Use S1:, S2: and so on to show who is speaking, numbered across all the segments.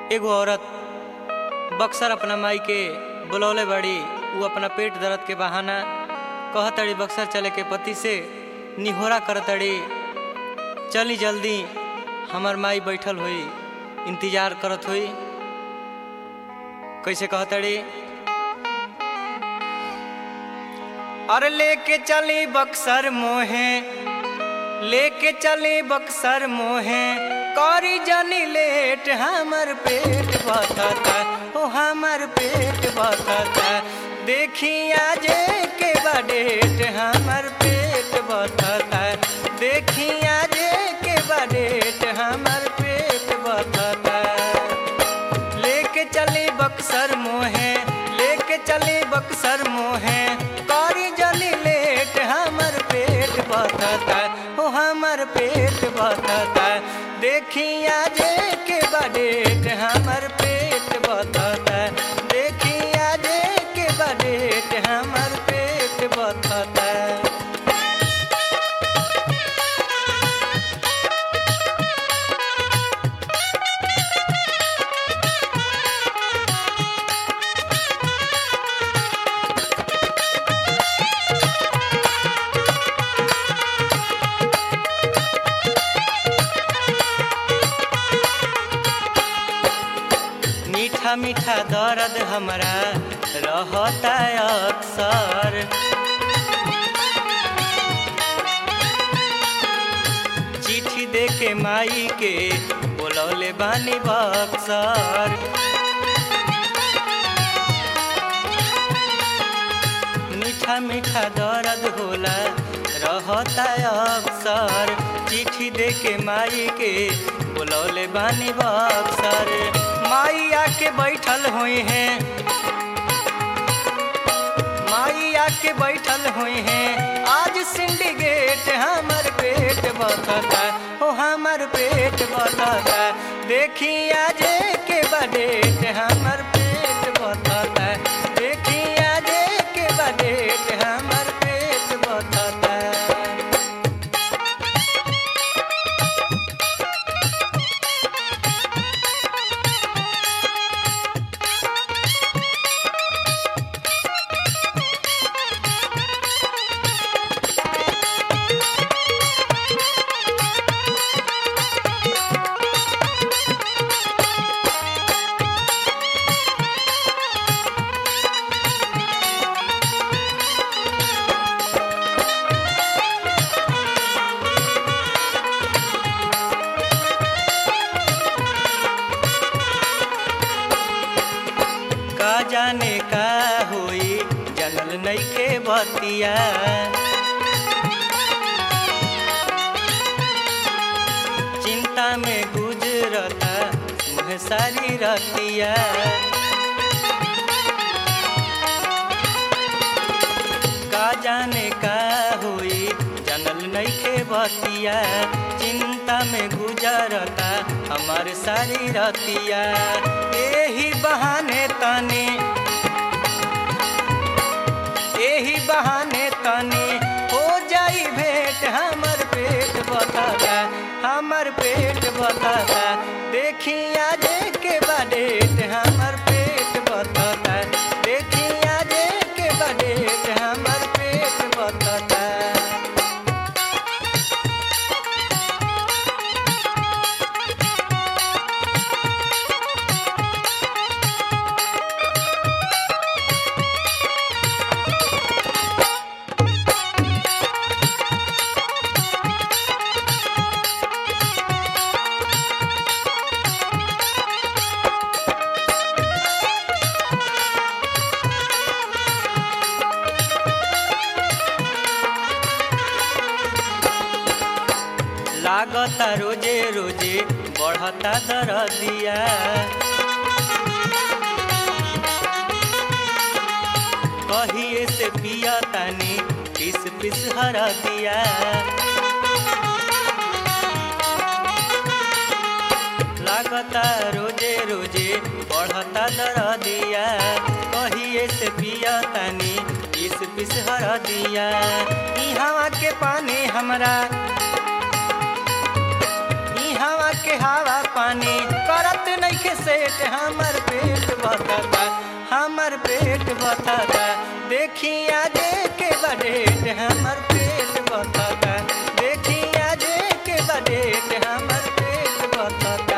S1: एगो औरत बक्सर अपना माई के बुलौले बड़ी उ अपना पेट दर्द के बहाना कहतड़ी बक्सर चले के पति से निहोरा करतड़ी चली जल्दी हमार माई बैठल हुई इंतजार करत हुई कैसे कहतड़ी और लेके चली बक्सर मोहे लेके चली बक्सर मोहे करी जनी लेट हमर पेट बथता ओ हमर पेट बथता देखी आजे के बडेट हमर पेट बथता देखी आजे के बडेट हमर पेट बथता लेके चली बक्सर मोहे लेके चली बक्सर मोहे करी जली लेट हमर पेट बथता ओ हमर पेट बथता देखी आजे के बडेट हमर पेट बथता देखी आजे के बडेट हमर पेट बथता मीठा मीठा दर्द हमरा रहता अक्सर चिट्ठी दे के माई के बोलौले बानी बक्सर मीठा मीठा दर्द होला रहता अक्सर चिट्ठी दे के माई के बुलौले बानी बक्सर माई आके बैठल हुई हैं माई आके बैठल हुई हैं आज सिंडिकेट हमर पेट बतता ओ हमर पेट बतता देखी आज के बडेट हमर पेट बतता देखी आज के बडेट हमर पेट बतता का जाने का होई जनल नइखे बतिया चिंता में गुजरता मुह सारी रतिया का जाने का होई जनल नइखे बतिया चिंता में गुजरता हमार सारी रतिया एही बहाने तने एही बहाने तने हो जाई भेंट हमर पेट बताता हमर पेट बताता देखी आज के बडेट हमर पेट बताता देखी आज के बडेट हमर पेट बताता लागता रोजे रोजे बढ़ता दरदिया कहिए से पिया तानी पिस पिस हर दिया लागता रोजे रोजे बढ़ता दरदिया कहिए से पिया तानी पिस पिस हर दिया इहवा के पानी हमरा हवा के हवा पानी करत नइखे सेट हमर पेट बता हमर पेट बता देखिया जे के बडेट हमर पेट बता देखिया जे के बडेट हमर पेट बता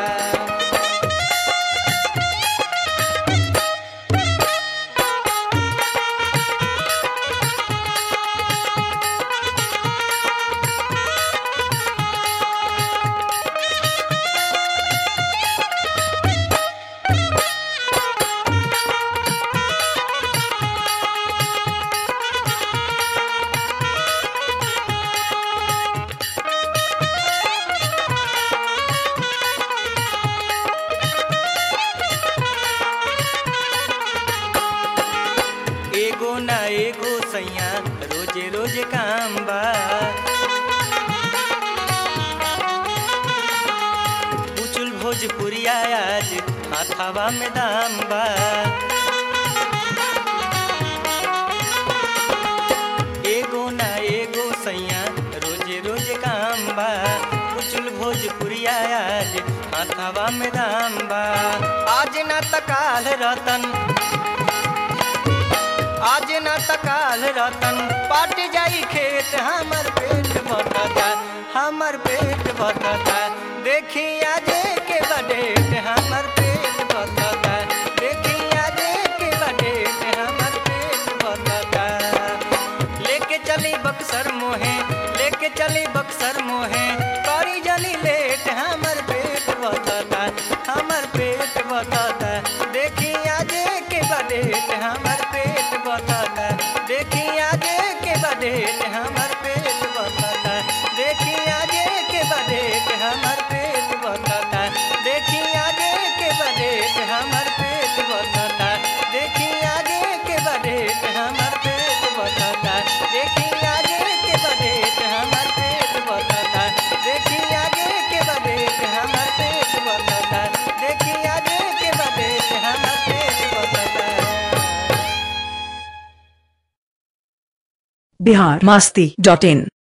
S1: एगो ना एगो सैया रोजे रोजे काम बा उचुल भोजपुरिया आज हाथावा में दाम बा एगो ना एगो सैया रोजे रोजे काम बा उचुल भोजपुरिया आज हाथावा में दाम बा आज ना तकाल रतन आज न तकाल रतन पाट जाई खेत हमर पेट बतता हमर पेट बतता देखिया जे के बडेट हमर पेट बतता देखिया जे के बडेट हमर पेट बतता लेके चली बक्सर मोहे लेके चली बक्सर मोहे करी जली लेट हमर पेट बतता हमर पेट बतता देखिया जे के बडेट हमर पेट बतता देखिया जे के बडेट हमर पेट बतता देखिया जे के बडेट हमर पेट बतता देखिया जे के बडेट हमर पेट बतता देखिया जे के बडेट हमर पेट बतता देखिया जे के बडेट हमर पेट बतता देखिया जे के बडेट हमर पेट बतता देखिया जे के बडेट हमर पेट बतता
S2: बिहार मास्ती डॉट इन